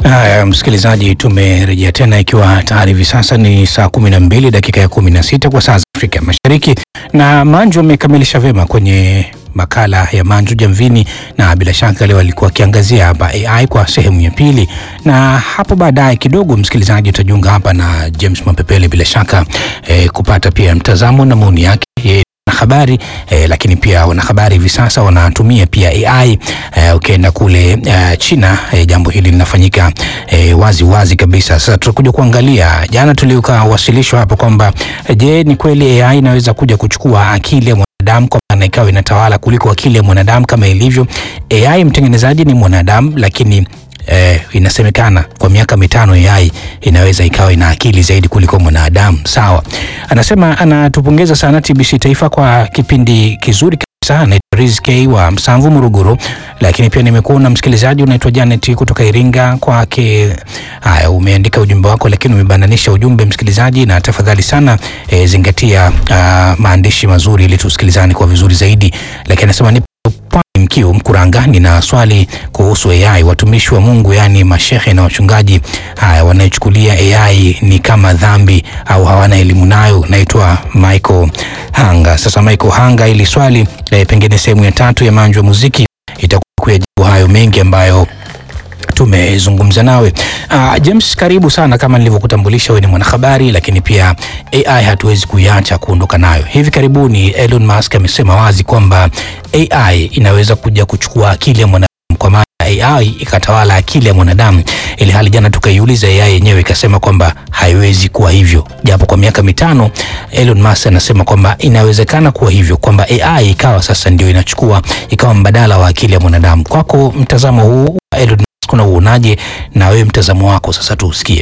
Haya, msikilizaji, tumerejea tena ikiwa tayari hivi sasa ni saa kumi na mbili dakika ya kumi na sita kwa saa za Afrika Mashariki, na Manju amekamilisha vyema kwenye makala ya Manju Jamvini, na bila shaka leo alikuwa akiangazia hapa AI kwa sehemu ya pili, na hapo baadaye kidogo, msikilizaji, utajiunga hapa na James Mapepele bila shaka eh, kupata pia mtazamo na maoni yake yeye habari eh, lakini pia wanahabari hivi sasa wanatumia pia AI eh, ukienda kule eh, China eh, jambo hili linafanyika eh, wazi wazi kabisa. Sasa tutakuja kuangalia, jana tuliwasilishwa hapo kwamba eh, je, ni kweli AI inaweza kuja kuchukua akili ya mwanadamu kwa maana ikawa inatawala kuliko akili ya mwanadamu kama ilivyo AI. Mtengenezaji ni mwanadamu, lakini Eh, inasemekana kwa miaka mitano AI inaweza ikawa ina akili zaidi kuliko mwanadamu. Sawa, anasema anatupongeza sana TBC Taifa kwa kipindi kizuri kabisa. Anaitwa Rizk wa Msamvu Muruguru, lakini pia nimekuona msikilizaji unaitwa Janet kutoka Iringa kwake. Haya, umeandika ujumbe wako, lakini umebananisha ujumbe msikilizaji, na tafadhali sana eh, zingatia uh, maandishi mazuri ili tusikilizane kwa vizuri zaidi. Lakini anasema ni Mkiu Mkurangani na swali kuhusu AI. Watumishi wa Mungu yaani mashehe na wachungaji haya wanaochukulia AI ni kama dhambi au hawana elimu nayo. Naitwa Michael Hanga. Sasa Michael Hanga, ili swali eh, pengine sehemu ya tatu ya Manju ya Muziki itakuwa kuyajibu hayo mengi ambayo tumezungumza nawe. Uh, James, karibu sana. Kama nilivyokutambulisha, wewe ni mwanahabari, lakini pia AI hatuwezi kuiacha kuondoka nayo. Hivi karibuni Elon Musk amesema wazi kwamba AI inaweza kuja kuchukua akili ya mwanadamu, kwa maana AI ikatawala akili ya mwanadamu, ili hali jana tukaiuliza AI yenyewe ikasema kwamba haiwezi kuwa hivyo, japo kwa miaka mitano Elon Musk anasema kwamba inawezekana kuwa hivyo, kwamba AI ikawa sasa ndio inachukua ikawa mbadala wa akili ya mwanadamu. Kwako mtazamo huu wa Elon kuna uonaje na wewe mtazamo wako sasa tuusikie.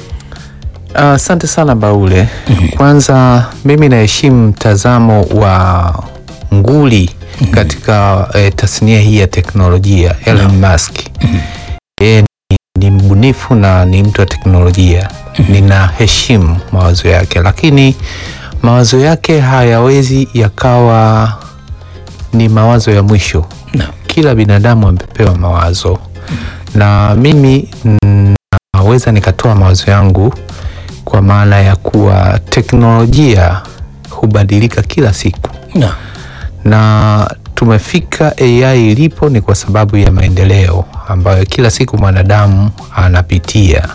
Asante uh, sana Baule. Kwanza mimi naheshimu mtazamo wa nguli katika eh, tasnia hii ya teknolojia Elon Musk. Yeye ni, ni mbunifu na ni mtu wa teknolojia. Ninaheshimu mawazo yake, lakini mawazo yake hayawezi yakawa ni mawazo ya mwisho. No. Kila binadamu amepewa mawazo na mimi naweza nikatoa mawazo yangu kwa maana ya kuwa teknolojia hubadilika kila siku No. na tumefika AI ilipo ni kwa sababu ya maendeleo ambayo kila siku mwanadamu anapitia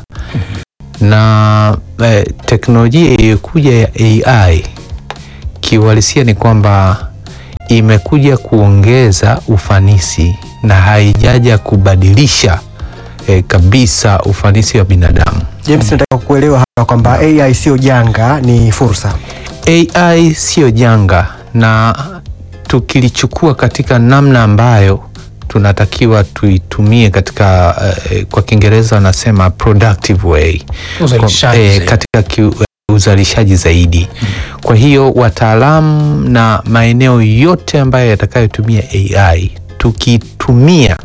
na eh, teknolojia iliyokuja ya AI kiuhalisia ni kwamba imekuja kuongeza ufanisi na haijaja kubadilisha eh, kabisa ufanisi wa binadamu. James, nataka kuelewa hapa kwamba AI sio janga, ni fursa. AI siyo janga, na tukilichukua katika namna ambayo tunatakiwa tuitumie katika eh, kwa Kiingereza wanasema productive way, Uzalishaji Kwa- eh, zaidi. katika ki, uzalishaji zaidi. Kwa hiyo wataalamu na maeneo yote ambayo yatakayotumia AI tukitumia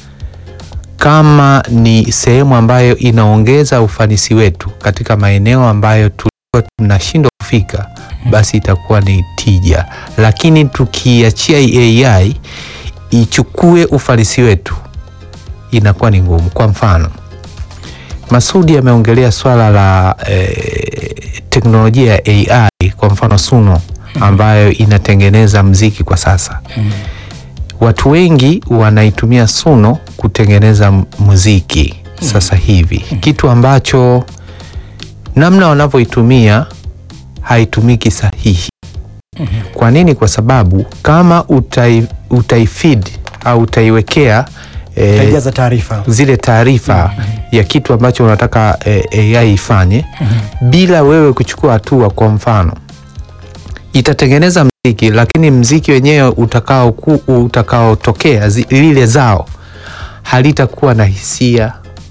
kama ni sehemu ambayo inaongeza ufanisi wetu katika maeneo ambayo tulikuwa tunashindwa kufika, basi itakuwa ni tija, lakini tukiachia AI ichukue ufanisi wetu inakuwa ni ngumu. Kwa mfano, Masudi ameongelea swala la eh, teknolojia ya AI, kwa mfano Suno ambayo inatengeneza mziki kwa sasa. Watu wengi wanaitumia Suno kutengeneza m- muziki sasa hivi, kitu ambacho namna wanavyoitumia haitumiki sahihi. Kwa nini? Kwa sababu kama utai, utaifeed au utaiwekea eh, Itajaza taarifa. zile taarifa ya kitu ambacho unataka eh, AI ifanye bila wewe kuchukua hatua. Kwa mfano, itatengeneza mziki, lakini mziki wenyewe utakao ku- utakaotokea zi- lile zao halitakuwa na hisia.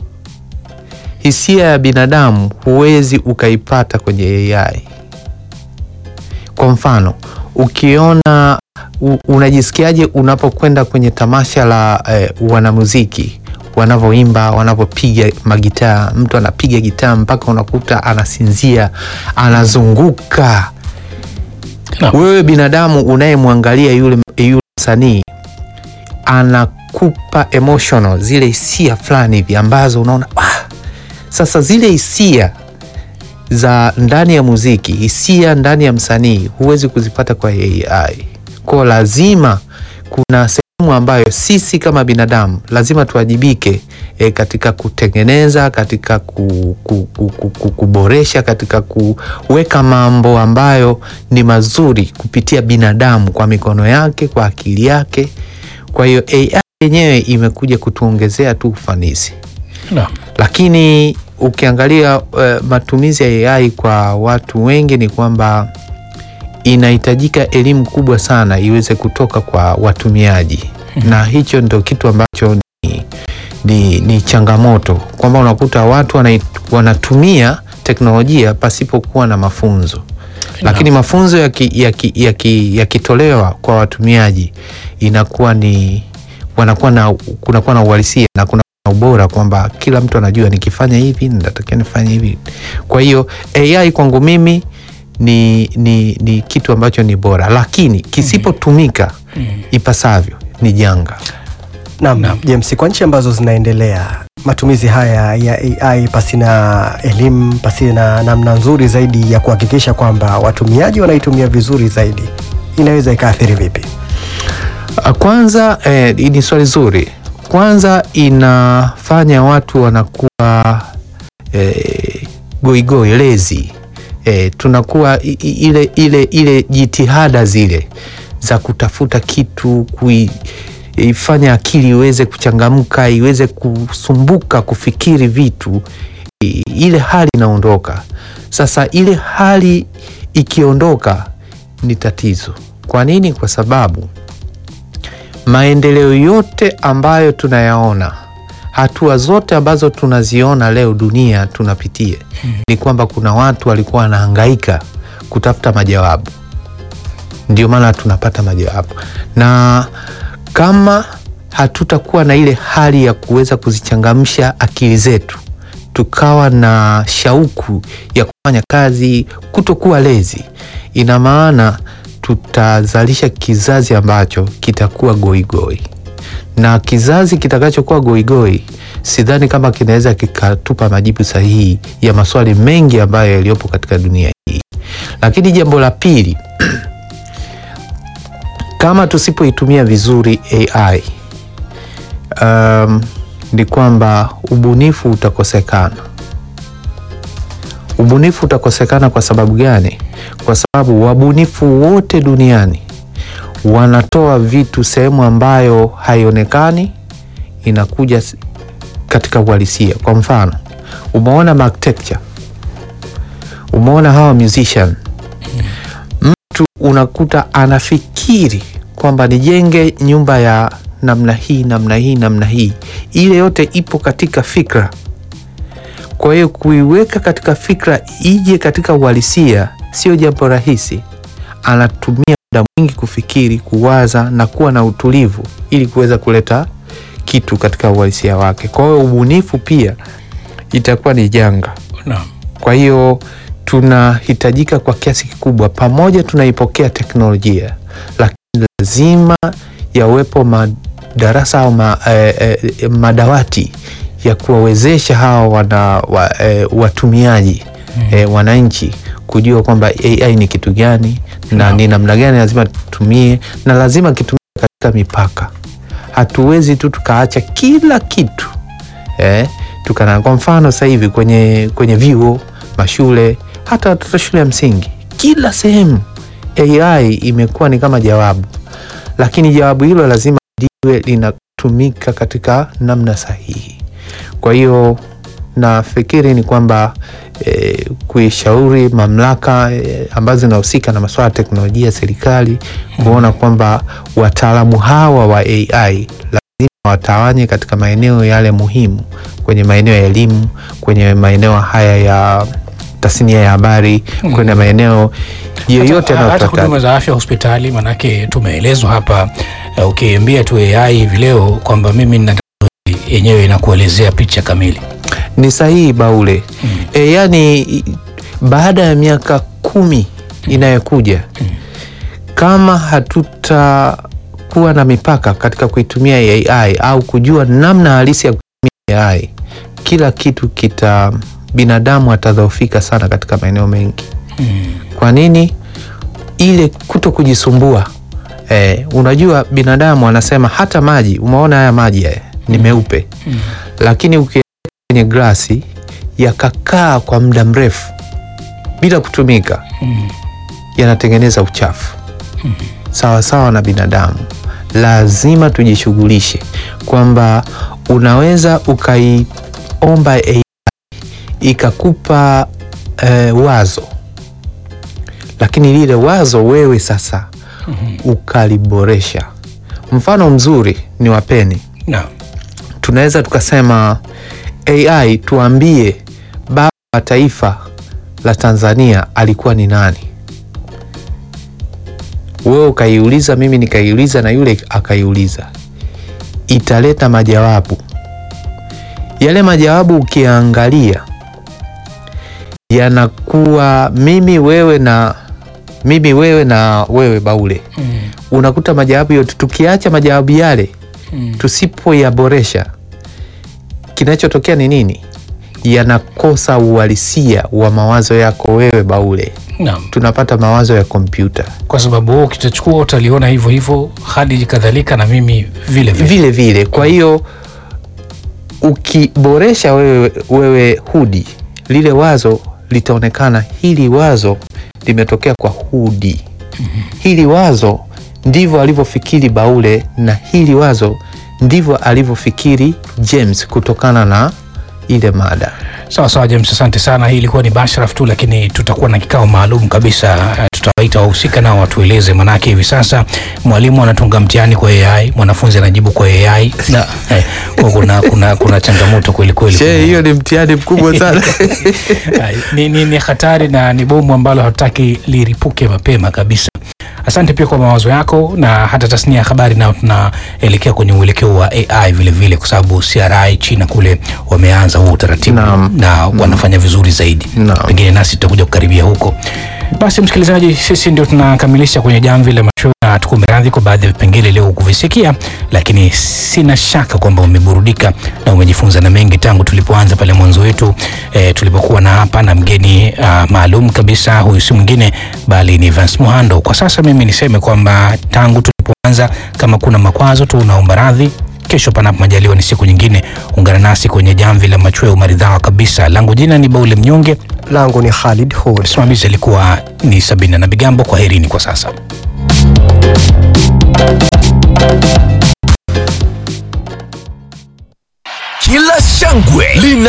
Hisia ya binadamu huwezi ukaipata kwenye AI. Kwa mfano, ukiona u, unajisikiaje unapokwenda kwenye tamasha la eh, wanamuziki wanavyoimba, wanavyopiga magitaa, mtu anapiga gitaa mpaka unakuta anasinzia, anazunguka. Naam. Wewe binadamu unayemwangalia yule, yule msanii anakupa emotional zile hisia fulani hivi ambazo unaona ah, Sasa zile hisia za ndani ya muziki, hisia ndani ya msanii huwezi kuzipata kwa AI. Kwa lazima kuna sehemu ambayo sisi kama binadamu lazima tuwajibike e, katika kutengeneza, katika ku, ku, ku, ku, ku, kuboresha, katika kuweka mambo ambayo ni mazuri kupitia binadamu kwa mikono yake, kwa akili yake. Kwa hiyo AI yenyewe imekuja kutuongezea tu ufanisi Naam. lakini ukiangalia uh, matumizi ya AI kwa watu wengi ni kwamba inahitajika elimu kubwa sana iweze kutoka kwa watumiaji na hicho ndo kitu ambacho ni, ni, ni changamoto kwamba unakuta watu wanai- wanatumia teknolojia pasipokuwa na mafunzo lakini mafunzo yakitolewa yaki, yaki, yakitolewa kwa watumiaji inakuwa ni wanakuwa na kunakuwa na uhalisia na kuna na ubora kwamba kila mtu anajua nikifanya hivi natakiwa nifanye hivi. Kwa hiyo AI kwangu mimi ni, ni, ni kitu ambacho ni bora, lakini kisipotumika ipasavyo ni janga. Naam, Naam. James, kwa nchi ambazo zinaendelea matumizi haya ya AI pasina elimu, pasina namna nzuri zaidi ya kuhakikisha kwamba watumiaji wanaitumia vizuri zaidi, inaweza ikaathiri vipi? Ah, Kwanza eh, ni swali zuri. Kwanza inafanya watu wanakuwa eh, goigoi lezi eh, tunakuwa i- i- ile, ile, ile jitihada zile za kutafuta kitu kuifanya akili iweze kuchangamka iweze kusumbuka kufikiri vitu i- ile hali inaondoka. Sasa ile hali ikiondoka ni tatizo. Kwa nini? Kwa sababu maendeleo yote ambayo tunayaona, hatua zote ambazo tunaziona leo dunia tunapitia, ni kwamba kuna watu walikuwa wanahangaika kutafuta majawabu, ndio maana tunapata majawabu. Na kama hatutakuwa na ile hali ya kuweza kuzichangamsha akili zetu, tukawa na shauku ya kufanya kazi, kutokuwa lezi, ina maana tutazalisha kizazi ambacho kitakuwa goigoi, na kizazi kitakachokuwa goigoi, sidhani kama kinaweza kikatupa majibu sahihi ya maswali mengi ambayo yaliyopo katika dunia hii. Lakini jambo la pili, kama tusipoitumia vizuri AI um, ni kwamba ubunifu utakosekana. Ubunifu utakosekana kwa sababu gani? Kwa sababu wabunifu wote duniani wanatoa vitu sehemu ambayo haionekani, inakuja s- katika uhalisia. Kwa mfano, umeona architecture, umeona hawa musician, mtu unakuta anafikiri kwamba nijenge nyumba ya namna hii namna hii namna hii, ile yote ipo katika fikra. Kwa hiyo kuiweka katika fikra ije katika uhalisia sio jambo rahisi. Anatumia muda mwingi kufikiri, kuwaza na kuwa na utulivu ili kuweza kuleta kitu katika uhalisia wake. Kwa hiyo ubunifu pia itakuwa ni janga. Naam. Kwa hiyo tunahitajika kwa kiasi kikubwa, pamoja tunaipokea teknolojia, lakini lazima yawepo madarasa au ma, eh, eh, madawati ya kuwawezesha hawa wana, wa, eh, watumiaji eh, wananchi kujua kwamba AI ni kitu gani na ni namna gani lazima tutumie, na lazima kitumie katika mipaka. Hatuwezi tu tukaacha kila kitu eh, tukana kwa mfano sasa hivi kwenye, kwenye vyuo mashule hata watoto shule ya msingi kila sehemu AI imekuwa ni kama jawabu, lakini jawabu hilo lazima liwe linatumika katika namna sahihi. Kwa hiyo nafikiri ni kwamba eh, kuishauri mamlaka eh, ambazo zinahusika na masuala ya teknolojia serikali kuona kwamba wataalamu hawa wa AI lazima watawanye katika maeneo yale muhimu, kwenye maeneo ya elimu, kwenye maeneo haya ya tasnia ya habari, kwenye maeneo yoyote hata, hata yanayotaka huduma za afya hospitali, manake tumeelezwa hapa uh, ukiambia tu AI hivi leo kwamba mimi nina tatizo hili, yenyewe inakuelezea picha kamili. ni sahihi Baule. E, yani i- baada ya miaka kumi inayokuja kama hatutakuwa na mipaka katika kuitumia AI au kujua namna halisi ya kutumia AI, kila kitu kita binadamu atadhoofika sana katika maeneo mengi. Kwa nini? Ile kuto kujisumbua. Eh, unajua binadamu anasema hata maji, umeona haya maji haya ni meupe, lakini ukiweka kwenye glasi yakakaa kwa muda mrefu bila kutumika yanatengeneza uchafu. Sawa sawa na binadamu, lazima tujishughulishe kwamba unaweza ukaiomba AI ikakupa eh, wazo, lakini lile wazo wewe sasa ukaliboresha. Mfano mzuri ni wapeni, Naam. tunaweza tukasema AI, tuambie baba wa taifa la Tanzania alikuwa ni nani? Wewe ukaiuliza, mimi nikaiuliza, na yule akaiuliza, italeta majawabu. Yale majawabu ukiangalia yanakuwa mimi wewe na mimi wewe na wewe Baule, unakuta majawabu yote, tukiacha majawabu yale tusipoyaboresha, kinachotokea ni nini? Yanakosa uhalisia wa mawazo yako wewe Baule, Naam. tunapata mawazo ya kompyuta Kwa sababu wewe ukitachukua utaliona hivyo hivyo hadi kadhalika na mimi vile vile. vile vile. Kwa hiyo ukiboresha wewe, wewe Hudi, lile wazo litaonekana, hili wazo limetokea kwa Hudi, hili wazo ndivyo alivyofikiri Baule, na hili wazo ndivyo alivyofikiri James kutokana na ile mada. Sawa sawa James, asante sana. Hii ilikuwa ni bashraf tu, lakini tutakuwa na kikao maalum kabisa. Eh, Tutawaita wahusika nao watueleze, manake hivi sasa mwalimu anatunga mtihani kwa AI, mwanafunzi anajibu kwa AI na eh, kwa kuna, kuna, kuna changamoto kweli kweli. Che, hiyo ni mtihani mkubwa sana. Ai, ni, ni, ni hatari na ni bomu ambalo hatutaki liripuke mapema kabisa. Asante pia kwa mawazo yako na hata tasnia ya habari, nao tunaelekea kwenye uelekeo wa AI vile vile, kwa sababu CRI China kule wameanza huo utaratibu Naam. na wanafanya vizuri zaidi. Naam. Pengine nasi tutakuja kukaribia huko. Basi msikilizaji, sisi ndio tunakamilisha kwenye jamvi la macho na tukuombe radhi kwa baadhi ya vipengele leo kuvisikia, lakini sina shaka kwamba umeburudika na umejifunza na mengi tangu tulipoanza pale mwanzo wetu e, tulipokuwa na hapa na mgeni uh, maalum kabisa. Huyu si mwingine bali ni Vance Muhando. Kwa sasa mimi niseme kwamba tangu tulipoanza, kama kuna makwazo tu unaomba radhi Kesho panapo majaliwa ni siku nyingine, ungana nasi kwenye jamvi la machweo maridhawa kabisa. Langu jina ni Baule Mnyonge, langu ni Khalid Hud. msimamizi alikuwa ni Sabina na Bigambo. Kwa herini kwa sasa. Kila shangwe lina